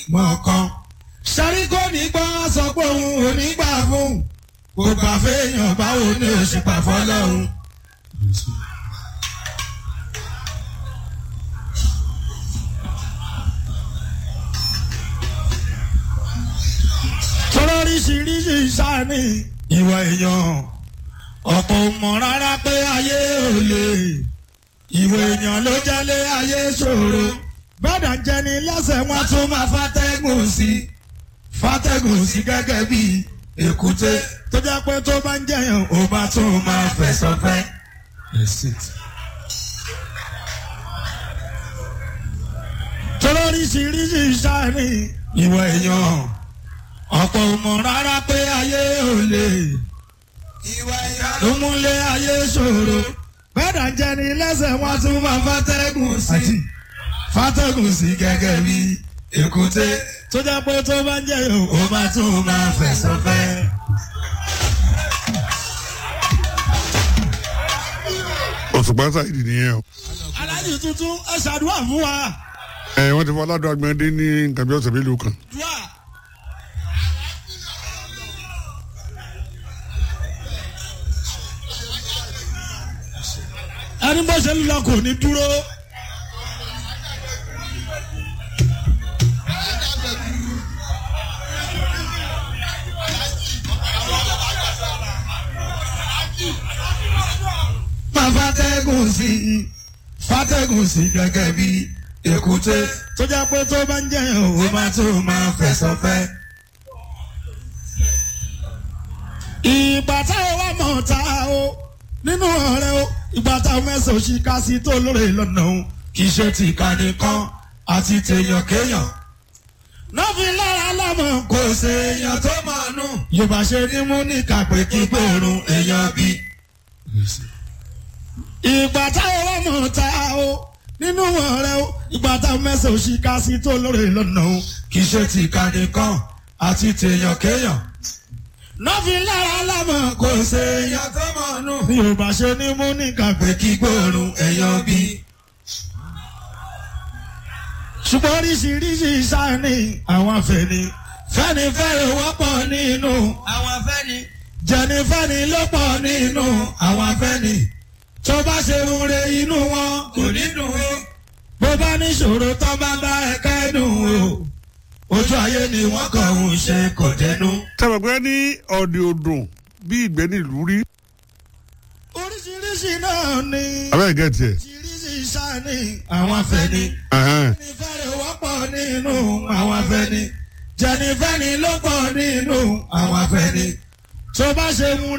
mọ̀ọ́kàn. sẹ́rí kò ní gbọ́ sọ pé òun ò ní gbà fún kò gbà fẹ́yàn báwo ni ó ṣe gbà fọlọ́run. tọ́lọ́ríṣiríṣi sáni ìwà èèyàn ọ̀pọ̀ ò mọ̀ rárá pé ayé ò lè ìwà èèyàn ló jẹ́lé ayé ṣòro gbọ́dọ̀ jẹni lẹ́sẹ̀ wọn tún máa fàtẹ́gùn sí fàtẹ́gùn sí gẹ́gẹ́ bí èkúté tó jẹ́ pé tó bá ń jẹyàn ó bá tún máa fẹ̀sọ̀ fẹ́. tọ́lọ́ríṣiríṣi sáni ìwà èèyàn ọ̀pọ̀ ò mọ̀ rárá pé ayé ò lè ló múlé ayé ṣòro bẹ́ẹ̀dà jẹni lẹ́sẹ̀ wọn tún máa fàtẹ́gùn sí fàtẹ́gùn sí gẹ́gẹ́ bí èkúté tó jẹ́ pé tó bá ń jẹ́ yòó ó bá tún máa fẹ̀sọ̀ fẹ́. òṣùpá sáyidì nìyẹn o. aláàjì tuntun ẹ ṣàdúrà fún wa. ẹ wọ́n ti fọ aládùn agbẹ̀dẹ ní nǹkan bí ọ̀sẹ̀ mélòó kan. dùà. ẹni bó ṣe ń lọ kò ní dúró. máa fàtẹ́gùn sí i fàtẹ́gùn sí i gẹ́gẹ́ bí èkúté tó jẹ́ pé tó bá ń jẹyàn ó máa tó máa fẹ̀sọ̀ fẹ́. ìgbà táwọn wà mọ̀ ta o nínú ọ̀rẹ́ o ìgbà táwọn mẹ́sàn-án òṣì ká sí tó lóore lọ́nà o kì í ṣe ti ìkànnì kan àti tèèyàn kéèyàn. nọ́ọ̀fì lára lámọ̀ kò ṣe èèyàn tó mọ̀ nù. yorùbá ṣe ní mú ní kàpé kí gbòòrùn èèyàn bí. ìgbà táwọn wà mọ̀ ta o nínú ọ̀rẹ́ o ìgbà táwọn mẹ́sàn-án òṣì ká sí tó lóore lọ́nà o kì í ṣe ti ìkànnì kan àti tèèyàn kéèyàn nọ́ọ̀fì lára lámọ̀ kò ṣe èèyàn tó mọ̀ nù. bí o bá ṣe ní mú ní kàpé kí gbòòrùn èèyàn bí. ṣùgbọ́n oríṣiríṣi sáni àwọn afẹ́ni fẹ́ni fẹ́ni wọ́pọ̀ nínú àwọn afẹ́ni jẹni fẹ́ni ló pọ̀ nínú àwọn afẹ́ni tó bá ṣe ń re inú wọn kò ní dùn ó bó bá níṣòro tó bá bá ẹ̀ka ẹ̀dùn o ojú ayé ni wọ́n kàn ń ṣe kò dẹnu. tẹ̀wọ̀pẹ́ ní ọ̀dẹ̀ òdùn bí ìgbẹ́ nílùú rí. oríṣiríṣi náà ni abẹ́rẹ́ gẹ̀ẹ́tì ẹ̀. oríṣiríṣi sáni àwọn afẹ́ni. Ẹ̀hẹ́n. jẹnifẹ́ni wọ́pọ̀ nínú àwọn afẹ́ni. jẹnifẹ́ni ló pọ̀ nínú àwọn afẹ́ni. tó bá ṣe ń